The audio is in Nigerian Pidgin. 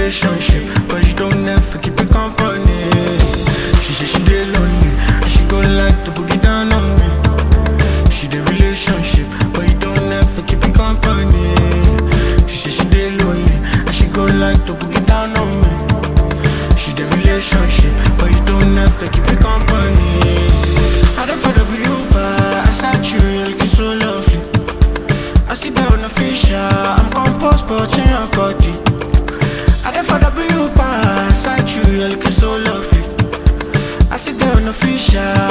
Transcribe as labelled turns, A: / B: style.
A: relationship, but she don't ever keep it company. She say she dey lonely, and she go like to boogie down on me. She dey relationship, but you don't ever keep it company. She say she dey lonely, and she go like to boogie down on me. She dey relationship, but you don't ever keep it company. I don't follow you, but I saw you, you're looking so lovely. I sit down on fisher, I'm composed, but in your body. I don't follow you, but I saw you, you're looking so lovely. I sit down on fisher,